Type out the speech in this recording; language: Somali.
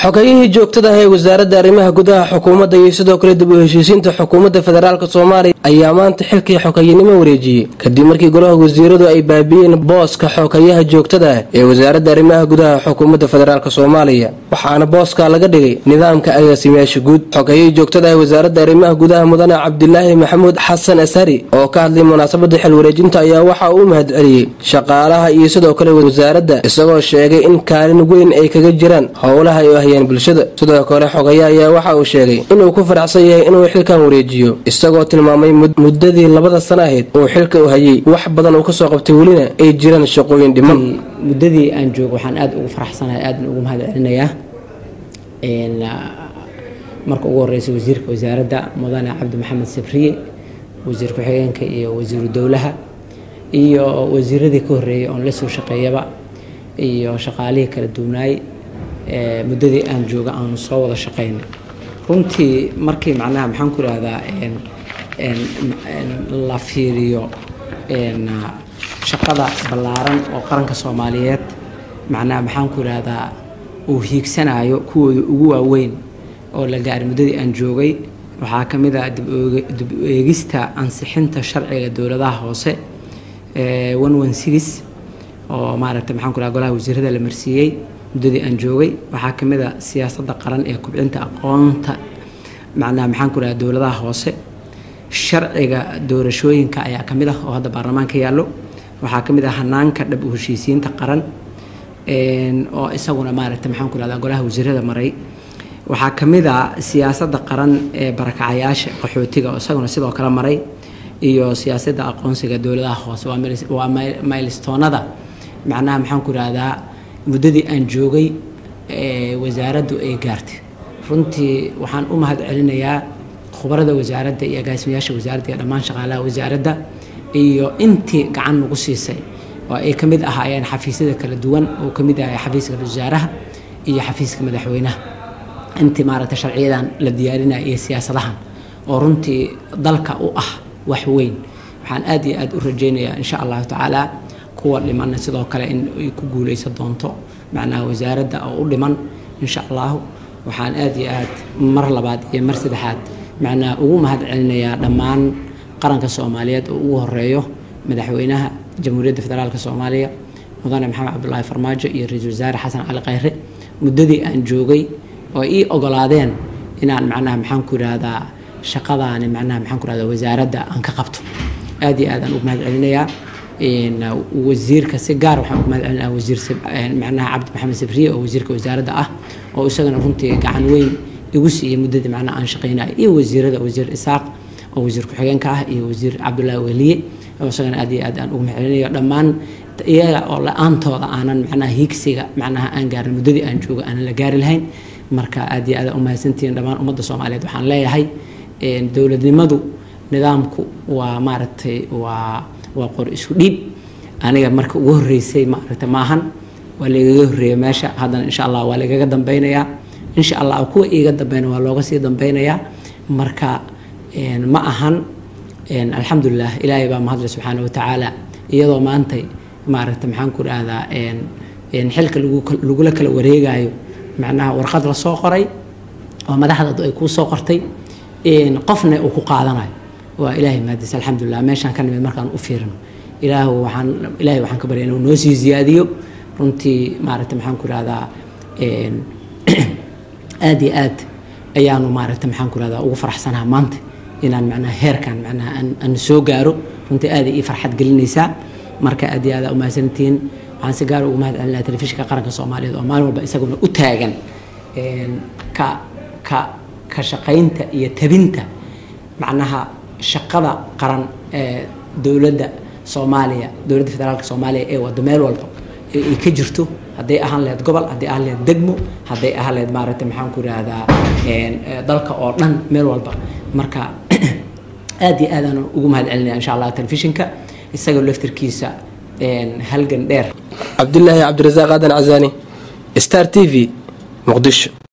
xogayihii joogtada ah ee wasaaradda arrimaha gudaha xukuumadda iyo sidoo kale dib u heshiisiinta xukuumadda federaalk soomaaliya ayaa maanta xilkii xogayinimo wareejiyey kadib markii golaha wasiiradu ay baabiyeen booska xogayaha joogtada ah ee wasaaradda arrimaha gudaha xukuumadda federaalk soomaaliya waxaana booska laga dhigay nidaamka agaasimayaasha guud xogayihii joogtada ah wasaaradda arrimaha gudaha mudane cabdilaahi maxamuud xasan ashari oo ka hadlay munaasabada xil wareejinta ayaa waxa uu mahad celiyey shaqaalaha iyo sidoo kale wasaaradda isagoo sheegay in kaalin weyn ay kaga jiraan howlaha ay u hayaan bulshada sidoo kale xogaya ayaa waxa uu sheegay inuu ku faraxsan yahay inuu xilkan wareejiyo isagoo tilmaamay muddadii labada sana ahayd uu xilka u hayay wax badan uu kasoo qabtay welina ay jiraan shaqooyin dhiman muddadii aan joogo waxaan aada ugu faraxsanahay aadna ugu mahad celinayaa marka ugu horeysa wasiirka wasaaradda mudane cabdi maxamed sabriye wasiir ku-xigeenka iyo wasiiru dowlaha iyo wasiiradii ka horreeyay oon la soo shaqeeyaba iyo shaqaalihii kala duwanaay muddadii aan jooga aanu soo wada shaqeynay runtii markii macnaha maxaan ku ihahdaa la fiiriyo shaqada ballaaran oo qaranka soomaaliyeed macnaha maxaan ku ihahdaa uu hiigsanayo kuwooda ugu waaweyn oo la gaaray muddadii aan joogay waxaa ka mid ah dib u eegista ansixinta sharciga dowladaha hoose one one six oo maaragtay maxaan ku ihahda golaha wasiirada la marsiiyey muddadii aan joogay waxaa ka mid a siyaasadda qaran ee kubcinta aqoonta macnaha maxaan ku ihahda dowladaha hoose sharciga doorashooyinka ayaa ka mid ah oo hadda baarlamaanka yaallo waxaa ka mid ah hanaanka dhab u heshiisiinta qaran oo isaguna maaragtay maxaan ku ihahda golaha wasiirada maray waxaa ka mid a siyaasadda qaran ee barakacayaasha qaxootiga oo isaguna sidoo kale maray iyo siyaasadda aqoonsiga dowladaha hoose waa maylstoonada macnaha maxaan ku ihahdaa muddadii aan joogay wasaaraddu ay gaartay runtii waxaan u mahad celinayaa khubarada wasaaradda iyo agaasimayaasha wasaaradda iyo dhammaan shaqaalaha wasaaradda iyo intii gacan nagu siisay oo ay ka mid ahaayeen xafiisyada kala duwan oo ka mid ahay xafiiska wasaaraha iyo xafiiska madaxweynaha intii maaragtay sharciyadan la diyaarinaya iyo siyaasadahan oo runtii dalka u ah wax weyn waxaan aad iyo aad u rajaynayaa insha allahu tacaala kuwa dhimanna sidoo kale in ay ku guuleysan doonto macnaha wasaaradda oo u dhiman insha allahu waxaan aad iyo aad mar labaad iyo mar saddexaad macnaha ugu mahad celinayaa dhammaan qaranka soomaaliyeed oo ugu horeeyo madaxweynaha jamhuuriyadda federaalk soomaaliya mudane maxamed cabdulaahi farmaajo iyo ra-iisul wasaare xasan cali khayre muddadii aan joogay oo ii ogolaadeen inaan macnaha maxaan ku ihahdaa shaqadaani macnaha maxaan ku ihahdaa wasaaradda aan ka qabto aad iyo aad aan ugu mahad celinayaa wasiirka si gaar waxaan ugu mahad celinayaa wasiir macnaha cabdi maxamed sabriye oo wasiirka wasaaradda ah oo isagana runtii gacan weyn igu siiyey muddadii macnaha aan shaqeynaya iyo wasiirada wasiir isaaq oo wasiir ku-xigeenka ah iyo wasiir cabdullaahi weliye oo isagana aad iyo aad aan ugu mahad celinayo dhammaan iyaga oo la-aantooda aanan macnaha hiigsiga macnaha aan gaarin muddadii aan joogo aanan la gaari lahayn marka aad iyo aad u mahadsantihiin dhammaan ummadda soomaaliyeed waxaan leeyahay dowladnimadu nidaamku waa maaragtay waa waa qor isku dhiib aniga marka ugu horreysay maaragtay maahan waa lagaga horreeya meesha haddana insha allah waa lagaga dambeynayaa insha allah kuwa iiga dambeyna waa looga sii dambeynayaa marka ma ahan alxamdulilah ilaahay baa mahadle subxaana watacaala iyadoo maantay maaragtay maxaan ku dhahdaa xilka lagula kala wareegayo macnaha warqad la soo qoray oo madaxdadu ay kuu soo qortay qofna uu ku qaadanayo waa ilaahay maadis alxamdulilah meeshaan ka nimid markaan u fiirino ilaah waxaan ilaahay waxaan ka barya inuu noo sii ziyaadiyo runtii maaragtay maxaan ku ihahdaa aad iyo aad ayaanu maaragtay maxaan ku ihahdaa ugu faraxsanaha maanta inaan macnaha heerkan macnaha aan soo gaaro runtii aad ii farxad gelinaysaa marka aad iyo aad umahadsantihiin waxaan si gaar ugu mahad celinaya telefishinka qaranka soomaaliyeed oo maalin walba isaguna u taagan ka ka ka shaqaynta iyo tabinta macnaha shaqada qaran ee dowladda soomaaliya dowladda federaalka soomaaliya ee wado meel walba ay ka jirto hadday ahaan lahayd gobol hadday ahaan lahayd degmo hadday ahaan lahayd maaragtay maxaan ku ihahdaa dalka oo dhan meel walba marka aad iyo aadaan ugu mahad celinaya insha allah telefishinka isagoo laftirkiisa halgan dheer cabdilaahi cabdirasaaq aadan casaani star t v muqdisho